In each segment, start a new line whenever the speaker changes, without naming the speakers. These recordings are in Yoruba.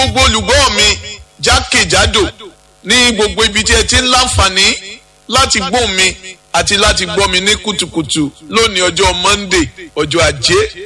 gbogbo olùgbọ́ mi jákèjádò ní gbogbo ibi tí ẹ ti ń láǹfààní láti gbọ́ mi àti láti gbọ́ mi ní kùtùkùtù lónìí ọjọ́ Monday ọjọ́ ajé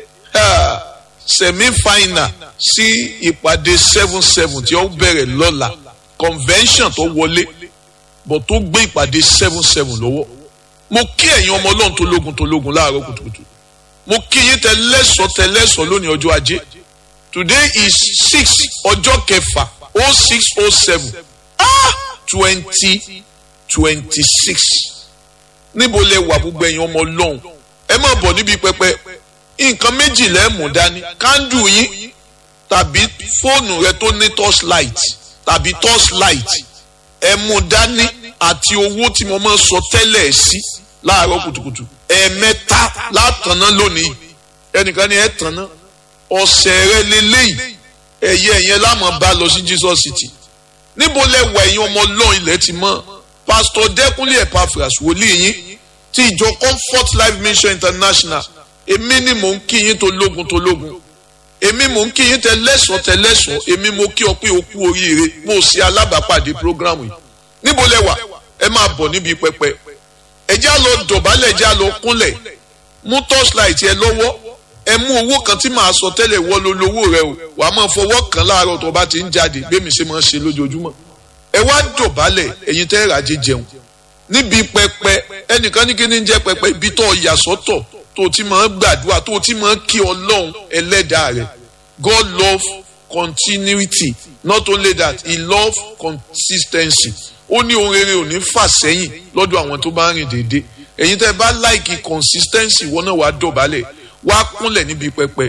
semi final sí ìpàdé seven seven tí ó bẹ̀rẹ̀ lọ́la convention tó wọlé bọ̀ tó gbé ìpàdé seven seven lọ́wọ́ mo kí ẹ̀yin ọmọ ọlọ́run tó lógun tó lógun láàárọ̀ kùtùkùtù mo kí yín tẹlẹ́sọ̀ tẹlẹ́sọ̀ lónìí ọjọ́ ajé today is six ọjọ́ kẹfà oh six oh seven ah twenty twenty six níbo lẹ wà gbogbo ẹ̀yin ọmọ ọlọ́run ẹ má bọ̀ níbi pẹpẹ nǹkan méjì lẹ mú dání kándù yín tàbí fóònù rẹ tó ní torchlight tàbí torchlight ẹ mú dání àti owó tí mo máa ń sọ tẹ́lẹ̀ sí láàárọ̀ kùtùkùtù ẹ̀ẹ̀mẹ́ta látàná lónìí ẹnìkan ni ẹ tàná ọ̀sẹ̀ rẹ lélẹ́yìí ẹ̀yẹ ẹ̀yẹn lámọ̀ bá lọ sí Jesus City níbo lẹ wà ẹ̀yin ọmọ ọlọ́run ilẹ̀ ti mọ́ pásítọ̀ dẹ́kunlé Epaphras wòlíì yín ti ìjọ Comfort Life Mission International èmi ni mò ń kí yín tó lógun tó lógun èmi mò ń kí yín tẹlẹ́sọ̀ tẹlẹ́sọ̀ èmi mo kí ọ pé o kú oríire mo ṣe alábàápàdé programu yìí níbo lẹ wà ẹ máa bọ̀ níbi pẹpẹ ẹ já lọ dọ̀bálẹ̀ ẹ já lọ kúnlẹ̀ mú torchlight ẹ lọ́wọ́ ẹ mú owó kan tí màá sọ tẹ́lẹ̀ wọ́ ló lówó rẹ o wàá máa fọwọ́ kan láàárọ̀ tó bá ti ń jáde bẹ́ẹ̀ ṣe máa ń ṣe lójoojúmọ́ ẹ wá dọ̀bálẹ̀ ẹ̀yin tẹ́ ràjẹ́ jẹun níbi pẹpẹ ẹnìkan ní kí ni ń jẹ́ pẹpẹ ibi tó yà sọ́tọ̀ tó ti máa ń gbàdúrà tó ti máa ń kí ọlọ́run ẹlẹ́dàá rẹ̀ God love continuity not only that he love consistency ó ní ohun rere ò ní fà sẹ́yìn lọ́dọ̀ àwọn tó bá ń rìn déédéé ẹ̀yin tẹ́ bá láìkì consistency wọn náà wàá dọ̀bálẹ̀ wàá kúnlẹ̀ níbi pẹpẹ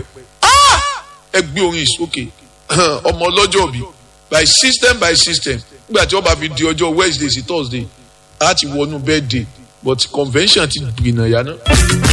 ẹ gbé orin ìsókè ọmọ ọlọ́jọ́ bí by system by system nígbà tí wọ́n bá fi di ọjọ́ Wednesday sí Thursday á ti wọnú birthday but convention ti gbìnà yá náà.